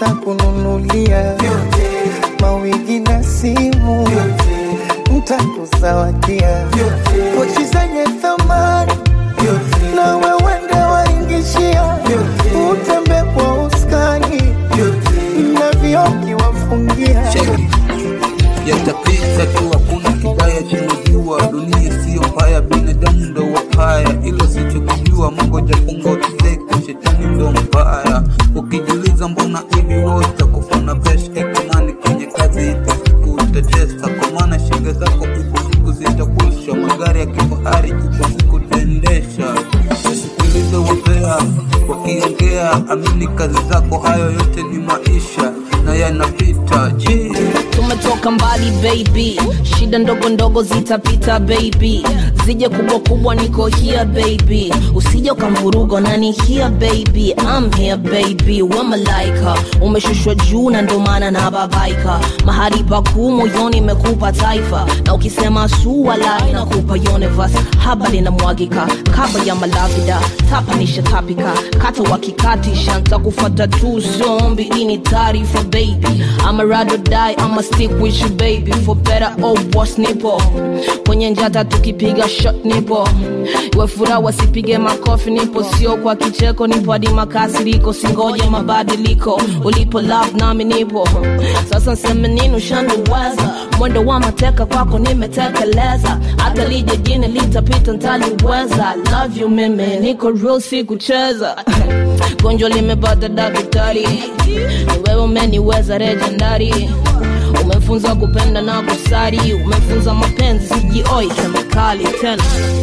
ntakununulia mawigi na simu, ntakuzawadia pochi zenye thamani na wewe ndo waingishia, utembe kwa uskani na vioki wafungia cheki yatapita tu, hakuna kibaya chimejua. Dunia siyo mbaya, binadamu ndo wapaya, ilo sichokijua. Mungu jafunga utizeke, shetani ndo mbaya. Ukijiuliza mbona hivi wote kufana pesh ekomani kwenye kazi itasiku utatesa, kwa maana shinga zako ipo siku zitakwisha. Magari ya kifahari ipo siku utaendesha. Sikiliza wapea wakiongea, amini kazi zako, hayo yote ni maisha na yanapita. Je, tumetoka mbali baby shida ndogo ndogo zitapita baby zije kubwa kubwa niko here baby usije ukamvuruga nani here baby I'm here baby we malaika umeshushwa juu na ndo maana na babaika mahali pakuu moyoni imekupa taifa na ukisema sua lai nakupa universe haba linamwagika kaba ya malavida tapanisha tapika kata wakikatisha ntakufata tu zombi ini taarifa baby I'ma rather die I'ma stick with you baby for better or worse nipo kwenye njata tukipiga shot nipo iwe furaha wasipige makofi nipo sio kwa kicheko nipo hadi makasiriko singoje mabadiliko ulipo love nami nipo sasa nseme nini ushaniweza mwendo wa mateka kwako nimetekeleza hata lije jini litapita ntaliweza love you mimi niko real si kucheza gonjwa limepata daktari ni wewe umeniweza legendary umefunza kupenda na kusari umefunza mapenzi sijioi kemikali tena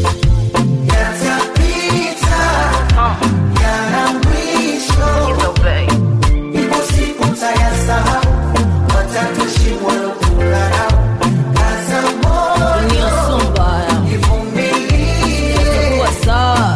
dunia sio mbaya itakuwa sawa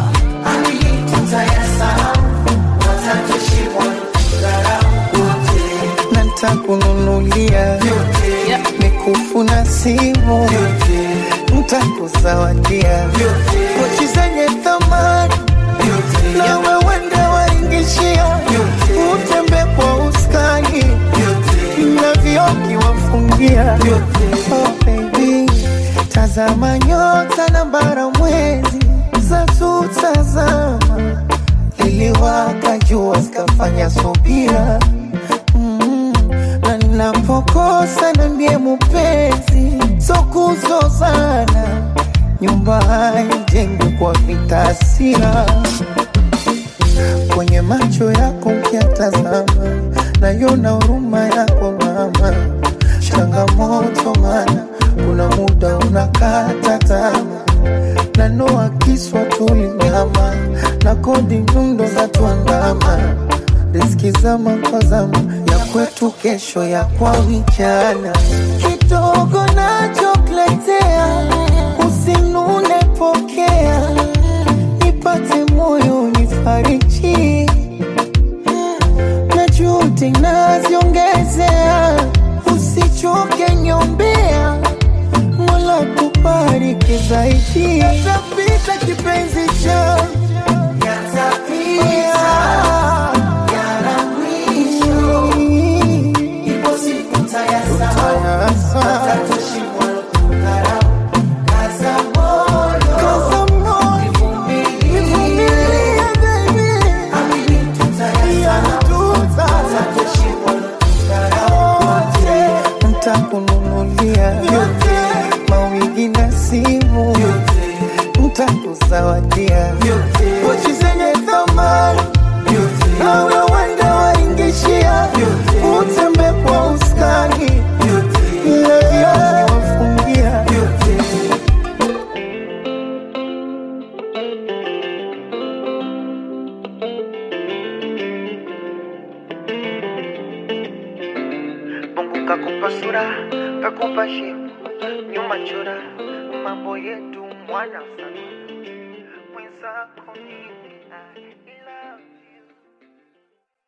na ntakununulia mikufu na simu, ntakuzawadia pochi zenye thamani na wewe ndo waingishia, utembe kwa uskani na vioki wafungia. Oh baby, tazama nyota na bara mwezi za tutazama, liliwaka jua zikafanya subira Mm, na ninapokosa nambie mupenzi, so kuzozana, nyumba haijengwi kwa vita hasira. Kwenye macho yako ukiatazama, nayona huruma yako mama, changamoto mana kuna muda unakata tamaa na noa kiswa tulinyama na kodi nyundo za tuandama riski zama kwa zama ya kwetu kesho ya kwa vijana kidogo nachokuletea usinune pokea nipate moyo nifariji na juhudi naziongezea usichoke nyombea mola kubariki zaidi yatapita kipenzi cha Kaza moyo, nivumilie baby. ntakununulia mawigi na simu, ntakuzawadia pochi zenye thamani na wewe ndo waingishia, utembe kwa uskani na vioki wafungia Mungu kakupa sura, kakupa shepu, nyuma chora, mambo yetu mwana sana, mwenzako ni